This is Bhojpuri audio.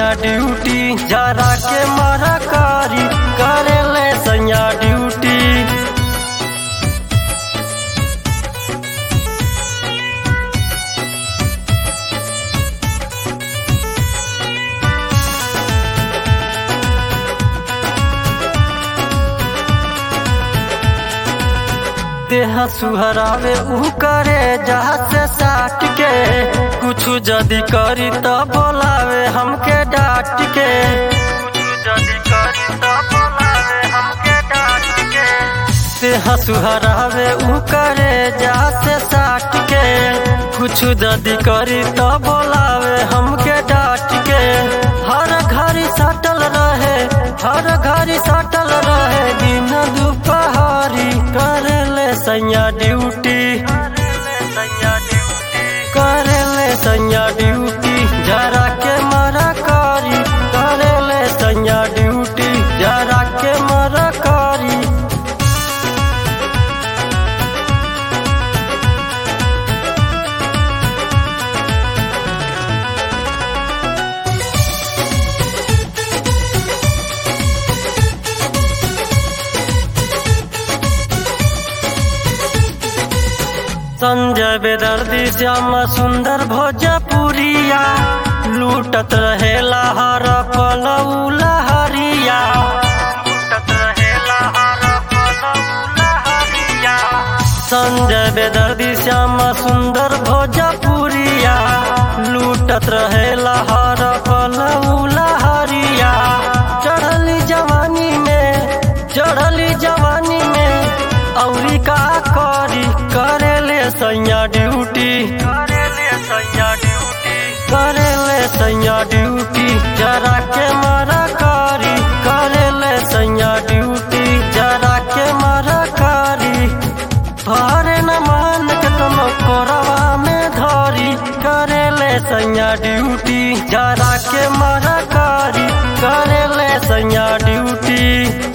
ड्यूटी जरा के मारा कारी करे ले सैया ड्यूटी देह सुहरावे ऊ करे जहाँ से साट के कुछ जदी करी तो बोलावे हमके डांट के कुछ जदी करी तो बोलावे हमके डांट के देह सुहरावे ऊ करे जहाँ से साट के कुछ जदी करी तो बोलावे हमके डांट के हर घड़ी सटल रहे हर घड़ी सटल रहे दिन दुपहरी करे ले सैया ड्यूटी करे ले सैया ड्यूटी जरा के मरा करी करे ले सैया ड्यूटी जरा के मरा करी संजय बेदर्दी श्याम सुंदर भोजपुरिया लूटत रहेला हर पल लहरिया संजय बेदर्दी श्याम सुंदर भोजपुरिया लूटत रहेला हर पल लहरिया चढ़ली जवानी में चढ़ली जवानी में औरी का करी करे ले सैया ड्यूटी करे ले सैया ड्यूटी करे ले सैया ड्यूटी जरा के मारा करी करे ले सैया ड्यूटी जरा के मारा करी भरे न मान के तुम कोरवा में धरी करे ले सैया ड्यूटी जरा के मारा करी करे ले सैया ड्यूटी